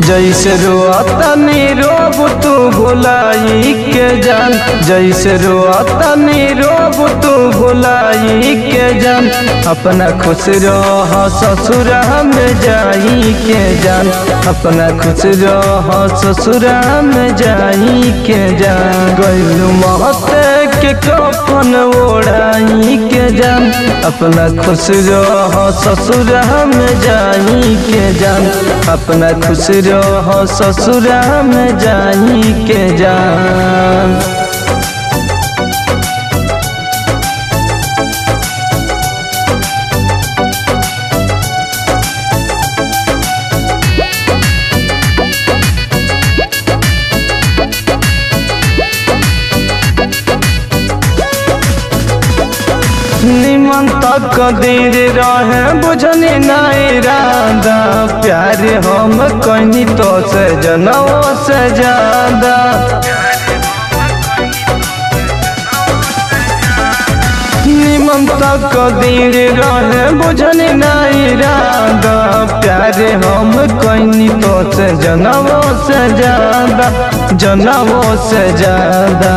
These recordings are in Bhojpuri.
जैसे रोअतनी रोब तू भुलाई के जान जैसे रोअतनी रोब तू भुलाई के जान अपना खुश रह ससुर में जाई के जान अपना खुश रह ससुर में जाई के जान गैलू महते के कफन ओढ़ाई के जान अपना खुश रह ससुर में जाई के जान अपना खुश रह ससुर में जाई के जान निमन तक दीर रहे बुझनी नहीं राधा प्यार हम कहीं तो से जनवो से ज्यादा निमन तक दीर रहे बुझनी नहीं राधा प्यार हम कहीं तो से जनवो से ज्यादा जनवो से ज्यादा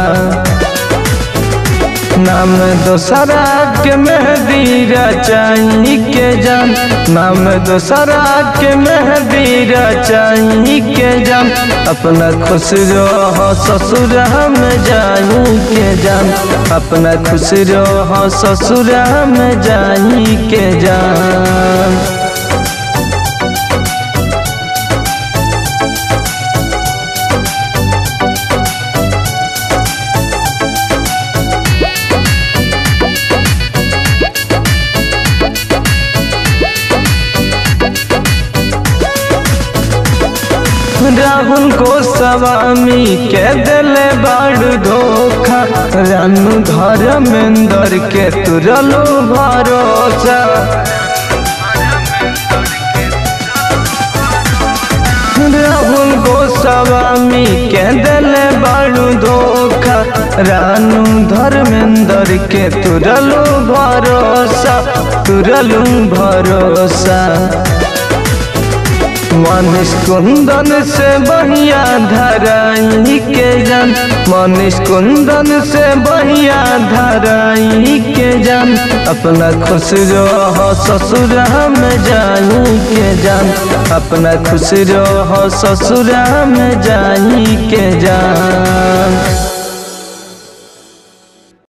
नाम दोसरा के मेहदी रचाई के जान नाम दोसरा के मेहदी रचाई के जान अपना खुश रह ससुर में जाई के जान अपना खुश रह ससुर में जाई के जान राहुल को स्वामी के दिल बड़ धोखा रानू धर्मेंद्र के तुरलो भरोसा राहुल गोस्वामी के दिल बड़ धोखा रानू धर्मेंद्र के तुरलो भरोसा तुरलू भरोसा मनीष कुंदन से बढ़िया धराई के जान मनीष कुंदन से बढ़िया धराई के जान अपना खुश रह ससुर में जाई के जान अपना खुश रह ससुर में जाई के जान